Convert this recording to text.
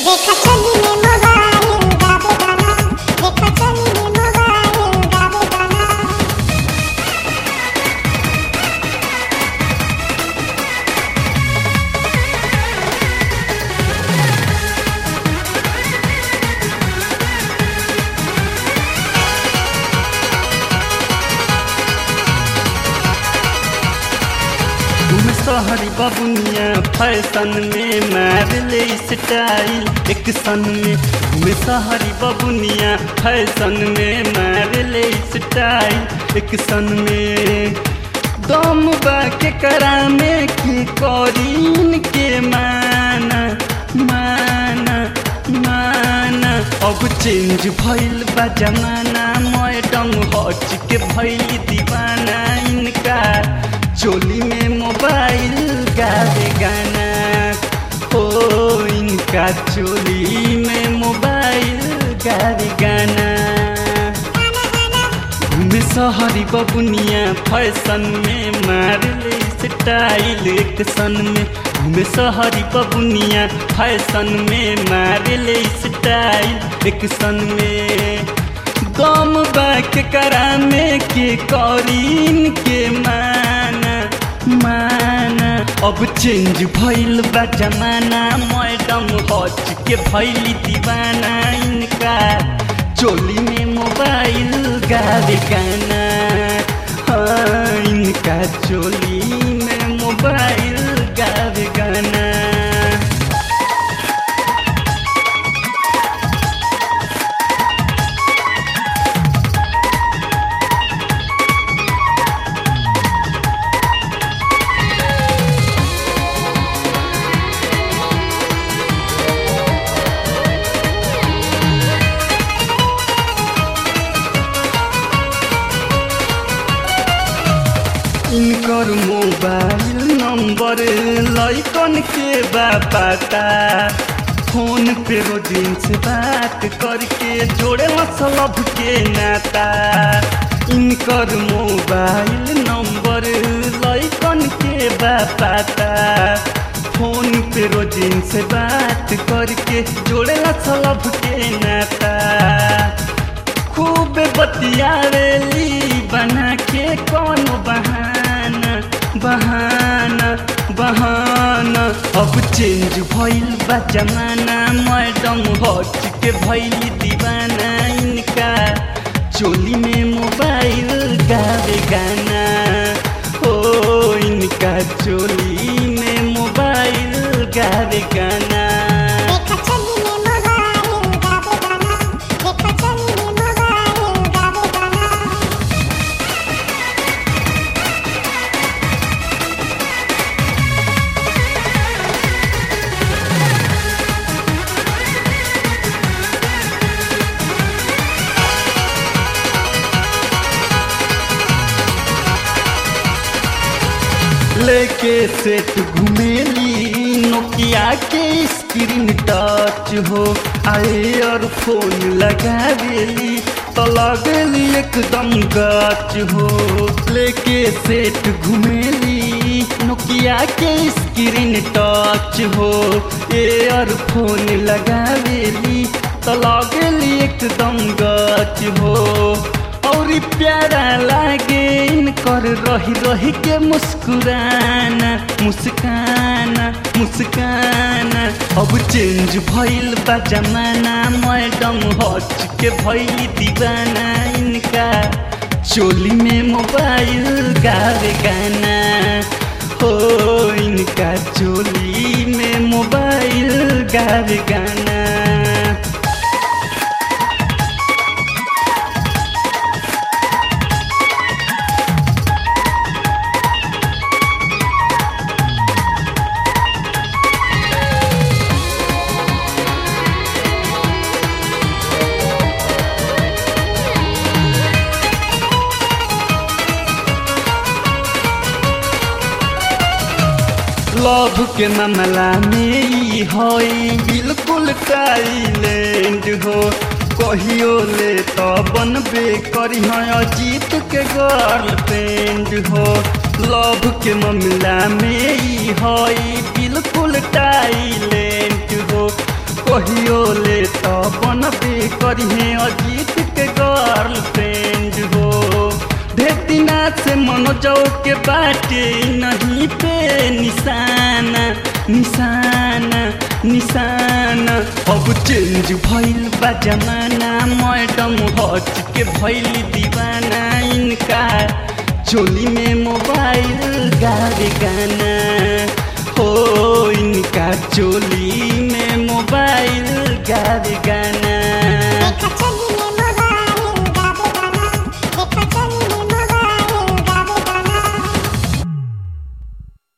देखा चली में मोबाइल गावे गाना देखा चली में मोबाइल गावे गाना तुम सहरी बबुनिया फैशन में मार ले स्टाइल एक सन में तुम सहरी बबुनिया फैशन में मार ले स्टाइल एक सन में दम बा के करा में की करीन के माना माना माना अब चेंज भइल बा जमाना मैडम हट के भइल दीवाना इनका चोली में मोबाइल गावे गाना हो इनका चोली में मोबाइल गावे गाना घूमे सहरी बबुनिया फैशन में मार ले स्टाइल एक सन में घूमे सहरी बबुनिया फैशन में मार ले स्टाइल एक सन में गम बाक करा में के करीन के माना माना अब चेंज भइल बा जमाना मैडम हच के भइली दीवाना इनका चोली में मोबाइल गावे गाना हाँ इनका चोली में मोबाइल गावे गाना इनकर मोबाइल नंबर लैकन के बा पता फोन पे रोजिन से बात करके जोड़े मतलब के नाता इनकर मोबाइल नंबर लैकन के बा पता फोन पे रोजिन से बात करके जोड़े मतलब के नाता खूब बतियावेली बना के कौन बहाना बहाना बहाना अब चेंज भइल बा जमाना मैडम हट के भइल दीवाना इनका चोली में मोबाइल गावे गाना हो इनका चोली में मोबाइल गावे गाना देखा चली में मोबाइल गावे गाना देखा चली में मोबाइल गावे गाना लेके सेट घुमेली नोकिया के स्क्रीन टच हो आए और फोन लगावेली तो लगेली एकदम गच हो लेके सेट घुमेली नोकिया के स्क्रीन टच हो एयर फोन लगावेली तो लगेली एकदम गच हो और प्यारा लागे इनकर रही रही के मुस्कुराना मुस्काना मुस्काना अब चेंज भइल बा जमाना मैडम हच के भइल दीवाना इनका चोली में मोबाइल गावे गाना हो इनका चोली में मोबाइल गावे गाना लव के मामला में ई हई बिल्कुल टाइलेंड हो कहियो ले तो बनबे करी अजीत के गर्लफ्रेंड हो लव के मामला में ई हई बिल्कुल टाइलेंट हो कहियो ले तो बनबे करिहे अजीत के गर्लफ्रेंड हो भेटिना से मनोजो के बाटे नहीं पे निशाना निशाना निशाना अब चेंज भइल बा जमाना मैडम हच के भइल दीवाना इनका चोली में मोबाइल गावे गाना हो इनका चोली में मोबाइल गावे गाना